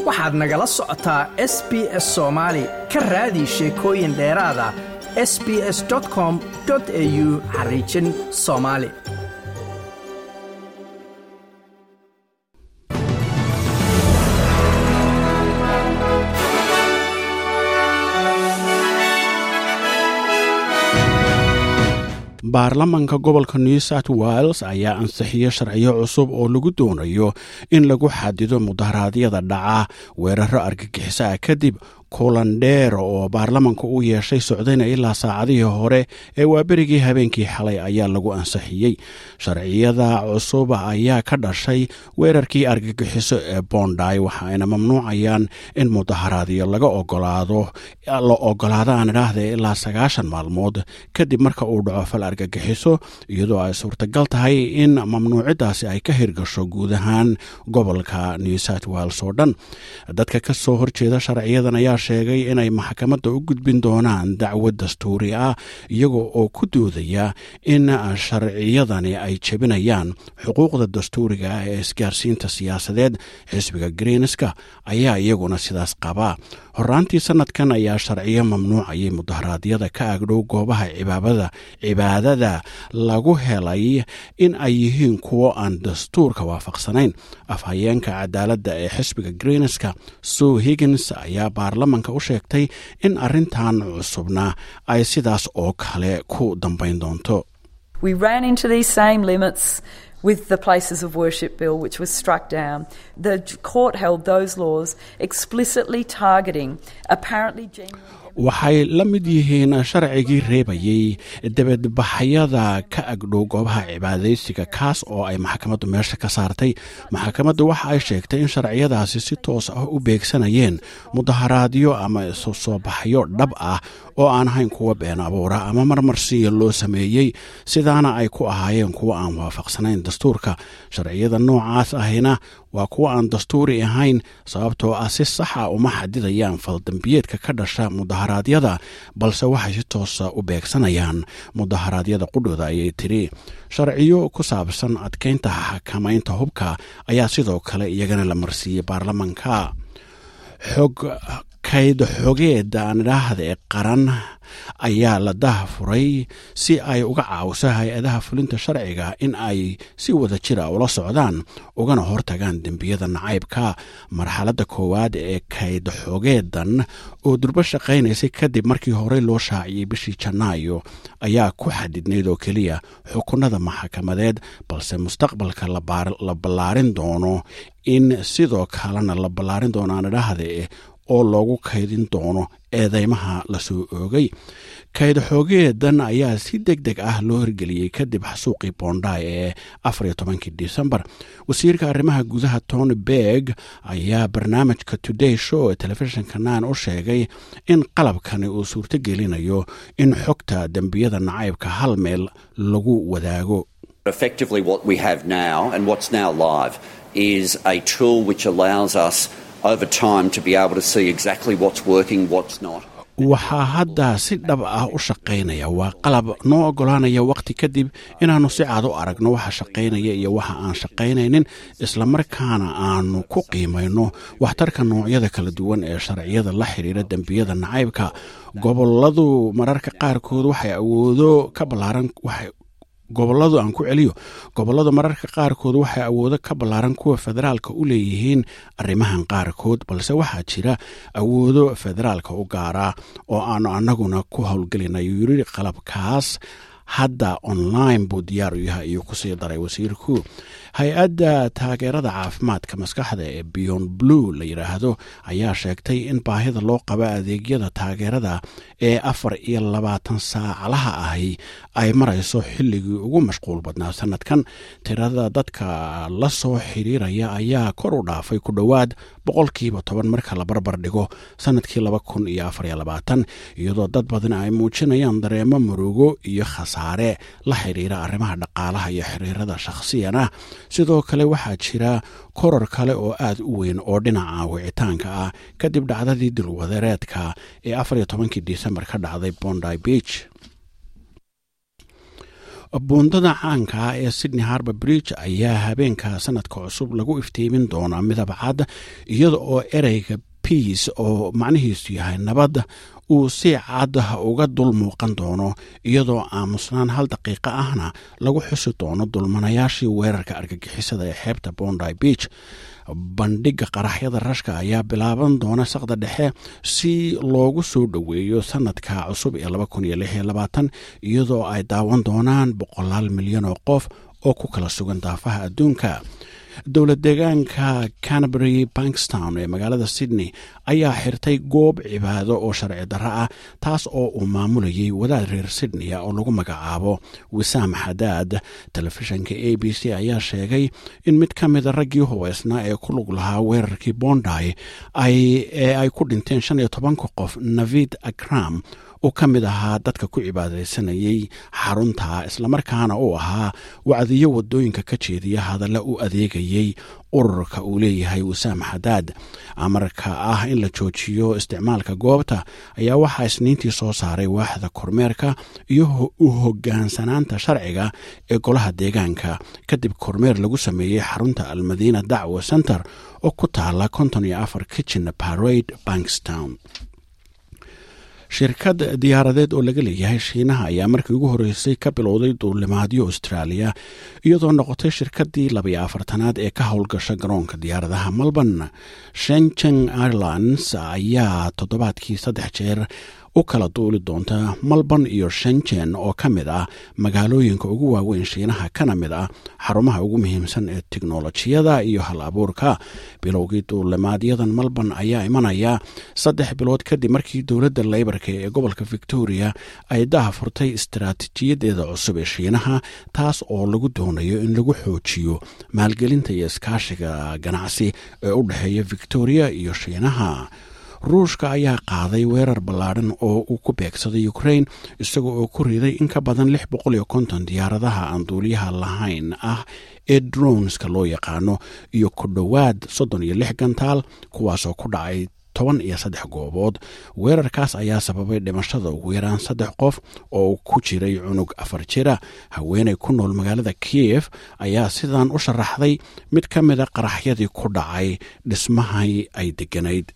waxaad nagala socotaa s b s soomaali ka raadi sheekooyin dheeraada s b s com au xariijin soomaali baarlamanka gobolka new south wales ayaa ansixiyo sharciyo cusub oo lagu doonayo in lagu xadido mudaharaadyada dhaca weeraro argagixiso ah kadib kulan dheer oo baarlamanka u yeeshay socdayna ilaa saacadihii hore ee waaberigii habeenkii xalay ayaa lagu ansixiyey sharciyada cusub ayaa ka dhashay weerarkii argagixiso ee bonday waxaayna mamnuucayaan in mudaharaadyo laga ogolaado la ogolaado aan idhaahda ilaa sagaashan maalmood kadib marka uu dhaco fal argagixiso iyadoo ay suurtagal tahay in mamnuucidaasi ay ka hirgasho guud ahaan gobolka new south wales oo dhan dadka ka soo horjeeda sharciyadan ayaa sheegay inay maxkamadda u gudbin doonaan dacwad dastuuri ah iyaga oo ku doodaya in sharciyadani ay jebinayaan xuquuqda dastuuriga ah ee isgaarsiinta siyaasadeed xisbiga greenska ayaa iyaguna sidaas qabaa horaantii sanadkan ayaa sharciyo mamnuucayay mudaharaadyada ka agdhow goobaha cibaabada cibaadada lagu helay in ay yihiin kuwo aan dastuurka waafaqsanayn afhayeenka cadaaladda ee xisbiga greenska sue higgins ayaa baarlamanka u sheegtay in arrintan cusubna ay sidaas oo kale ku dambayn doonto with the Places of Worship Bill, which was struck down. The court held those laws explicitly targeting apparently genuine. waxay la mid yihiin sharcigii reebayey debadbaxyada ka agdhow goobaha cibaadaysiga kaas oo ay maxkamaddu meesha ka saartay maxkamaddu waxa ay sheegtay in sharciyadaasi si toos ah u beegsanayeen mudaharaadyo ama isu soo baxyo dhab ah oo aan ahayn kuwa been abuura ama marmarsiya loo sameeyey sidaana ay ku ahaayeen kuwa aan waafaqsanayn dastuurka sharciyada noocaas ahina waa kuwa aan dastuuri ahayn sababtoo ah si saxa uma xadidayaan faldambiyeedka ka dhasha mudaharaadyada balse waxay si toosa u beegsanayaan mudaharaadyada qudhooda ayay tiri sharciyo ku saabsan adkeynta xakamaynta hubka ayaa sidoo kale iyagana la marsiiyey baarlamanka xog kayd xogeed aan idhaahda ee qaran ayaa la daha furay si ay uga caawiso hay-adaha fulinta sharciga in ay si wada jira ula socdaan ugana hortagaan dembiyada nacaybka marxaladda koowaad ee kayd xogeedan oo durbo shaqaynaysay kadib markii horey loo shaaciyey bishii janaayo ayaa ku xadidnayd oo keliya xukunada maxkamadeed balse mustaqbalka la ballaarin doono in sidoo kalena la ballaarin doono aan idhaahde oo loogu kaydin doono eedeymaha lasoo oogay kayd xoogeedan ayaa si deg deg ah loo hirgeliyey kadib xasuuqii bonday ee afariyo tobankii disembar wasiirka arrimaha gudaha tony berg ayaa barnaamijka today show ee telefishinka naan u sheegay in qalabkani uu suurto gelinayo in xogta dembiyada nacaybka hal meel lagu wadaago Effectively, what we have now and what's now live is a tool which allows us over time to be able to see exactly what's working, what's not. waxaa hadda si dhab ah u shaqaynaya waa qalab noo oggolaanaya wakhti kadib inaannu si cad u aragno waxa shaqaynaya iyo waxa aan shaqaynaynin islamarkaana aanu ku qiimayno waxtarka noocyada kala duwan ee sharciyada la xidhiira dembiyada nacaybka goboladu mararka qaarkood waxay awoodo ka ballaaran gobolladu aan ku celiyo gobolladu mararka qaarkood waxay awoodo ka ballaaran kuwa federaalka u leeyihiin arrimahan qaarkood balse waxaa jira awoodo federaalka u gaara oo aanu annaguna ku howlgelinayo yiri qalabkaas hadda online buu diyaar u yahay ayuu kusii daray wasiirku hay-adda taageerada caafimaadka maskaxda ee beyond blue la yidhaahdo ayaa sheegtay in baahida loo qabo adeegyada taageerada ee afar iyo labaatan saacalaha ahi ay marayso xilligii ugu mashquul badnaa sanadkan tirada dadka la soo xiriiraya ayaa kor u dhaafay ku dhowaad boqolkiiba toban marka la barbar dhigo sanadkii laba kun iyo afar iyo labaatan iyadoo dad badan ay muujinayaan dareemo murugo iyo khasaare la xidhiira arrimaha dhaqaalaha iyo xiriirada shakhsiyan ah sidoo kale waxaa jira koror kale oo aad u weyn oo dhinaca wicitaanka ah kadib dhacdadii dilwadereedka ee afar iyo tobankii disembar ka dhacday bondy beach buundada caanka ah ee sydney harbor bridge ayaa habeenka sanadka cusub lagu iftiimin doonaa midab cad iyada oo ereyga biace oo macnihiisu yahay nabadda uu si cad uga dul muuqan doono iyadoo aamusnaan hal daqiiqo ahna lagu xusi doono dulmanayaashii weerarka argagixisada ee xeebta bondi beach bandhigga qaraxyada rashka ayaa bilaaban doona saqda dhexe si loogu soo dhoweeyo sanadka cusub ee iyadoo ay daawan doonaan boqolaal milyan oo qof oo ku kala sugan daafaha adduunka dowlad deegaanka canterbury bankstown ee magaalada sydney ayaa xirtay goob cibaado oo sharci darro ah taas oo uu maamulayay wadaad reer sydney oo lagu magacaabo wisaam xadaad telefishanka a b c ayaa sheegay in mid ka mida raggii hubeysnaa ee ku lug lahaa weerarkii bondi ee ay ku dhinteen shan iyo tobanka qof navid akram uu ka mid ahaa dadka ku cibaadaysanayay xarunta islamarkaana uu ahaa wacdiyo wadooyinka ka jeediya hadalla u adeegayay ururka uu leeyahay wisaam xadaad amarka ah in la joojiyo isticmaalka goobta ayaa waxaa isniintii soo saaray waaxda kormeerka iyo u hogaansanaanta sharciga ee golaha deegaanka kadib kormeer lagu sameeyey xarunta almadiina dacwa center oo ku taala konton iyo afar kitchen parade bankstown shirkad diyaaradeed oo laga leeyahay shiinaha ayaa markii ugu horreysay ka bilowday duulimaadyo austraaliya iyadoo noqotay shirkaddii labayo afartanaad ee ka howlgasha garoonka diyaaradaha melbourne shencheng airlines ayaa toddobaadkii saddex jeer u kala duuli doonta melbourne iyo shenjen oo ka mid ah magaalooyinka ugu waaweyn shiinaha kana mid ah xarumaha ugu muhiimsan ee tiknolojiyada iyo hal abuurka bilowgii duulimaadyadan melbourne ayaa imanaya saddex bilood kadib markii dowladda leybarka ee gobolka victoria ay daha furtay istaraatiijiyadeeda cusub ee shiinaha taas oo lagu doonayo in lagu xoojiyo maalgelinta iyo iskaashiga ganacsi ee u dhexeeya victoria iyo shiinaha ruushka ayaa qaaday weerar ballaadhan oo uu ku beegsaday ukrain isaga oo ku riday in ka badan lix boqol iyo konton diyaaradaha aan duuliyaha lahayn ah ee droneska loo yaqaano iyo ku dhowaad soddon iyo lix gantaal kuwaasoo ku dhacay toban iyo saddex goobood weerarkaas ayaa sababay dhimashada ugu yaraan saddex qof oo ku jiray cunug afar jira haweenay ku nool magaalada kiyef ayaa sidan u sharaxday mid ka mida qaraxyadii ku dhacay dhismahay ay degganayd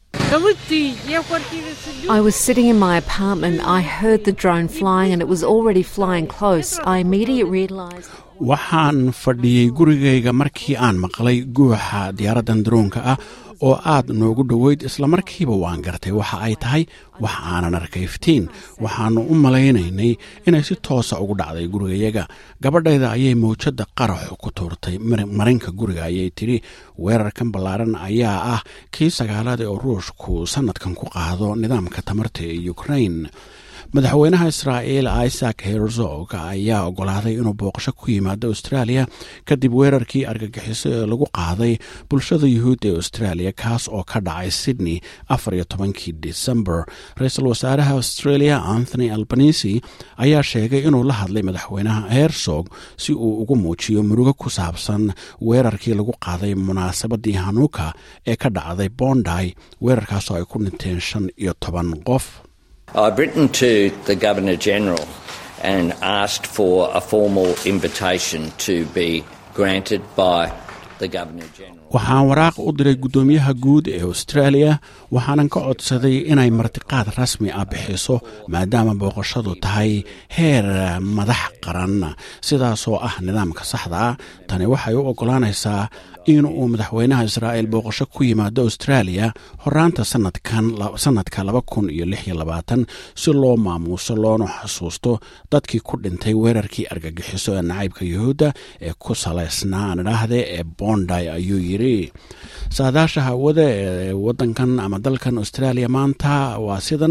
I was sitting in my apartment. I heard the drone flying and it was already flying close. I immediately realized. waxaan fadhiyey gurigayga markii aan maqlay guuxa diyaaraddan daroonka ah oo aad noogu dhoweyd islamarkiiba waan gartay waxa ay tahay wax aanan arkay iftiin waxaannu u malaynaynay inay si toosa ugu dhacday gurigayaga gabadhayda ayay mawjadda qaraxu ku tuurtay marinka guriga ayay tidhi weerarkan ballaaran ayaa ah kii sagaalaad ee ruushku sannadkan ku qaado nidaamka tamarta ee ukrain madaxweynaha israa'iil isaac herzog ayaa ogolaaday inuu booqasho ku yimaado australia kadib weerarkii argagixiso ee lagu qaaday bulshada yuhuudda ee australia kaas oo ka dhacay sydney afar iyo tobankii december ra-iisul wasaaraha australia anthony albanisi ayaa sheegay inuu la hadlay madaxweynaha herzog si uu ugu muujiyo murugo ku saabsan weerarkii lagu qaaday munaasabadii hanuuka ee ka dhacday bondi weerarkaasoo ay ku dhinteen shan iyo toban qof I've written to the Governor General and asked for a formal invitation to be granted by the Governor General. waxaan waraaq u diray guddoomiyaha guud ee australia waxaanan ka codsaday inay martiqaad rasmi ah bixiso maadaama booqashadu tahay heer madax qaran sidaasoo ah nidaamka saxda ah tani waxay u oggolaanaysaa in uu madaxweynaha israa'iil booqasho ku yimaado australia horaanta sanadka laba kun iyo lix iyo labaatan si loo maamuuso loona xasuusto dadkii ku dhintay weerarkii argagixiso ee nacaybka yuhuudda ee ku salaysnaa aan idhaahde ee bondi ayuu yidhi saadaasha hawada ee wadankan ama dalkan australia maanta waa sidan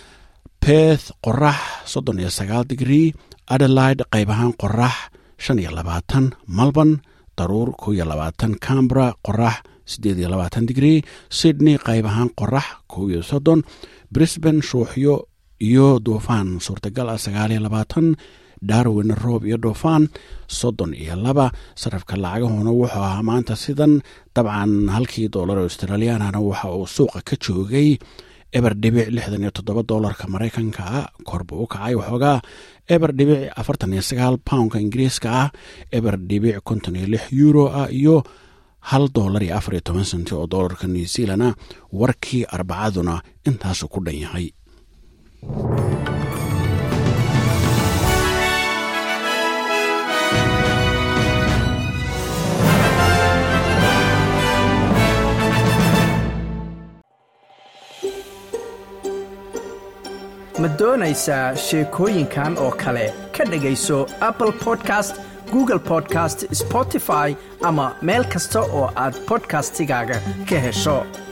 beth qorax soddon iyo sagaal digrii adelaide qayb ahaan qorax shan iyo labaatan melbourne daruur kow iyo labaatan cambra qorax siddeed iyo labaatan digrii sydney qayb ahaan qorax kow iyo soddon brisbane shuuxyo iyo duufaan suurtagal ah sagaal iyo labaatan darwin roob iyo dhuufaan soddon iyo laba sarafka lacagahoona wuxuu ahaa maanta sidan dabcan halkii doolar australiyaanana waxa uu suuqa ka joogay eber dhibic lixdan iyo toddoba doolarka maraykanka ah korba u kacay waxoogaa eber dhibic afartan iyo sagaal poundka ingiriiska ah eber dhibic konton iyo lix euro ah iyo hal doolar iyo afar iyo toban senti oo doolarka new zealand ah warkii arbacaduna intaasu ku dhan yahay ma doonaysaa sheekooyinkan oo kale ka dhegayso apple podcast google podcast spotify ama meel kasta oo aad bodkastigaaga ka hesho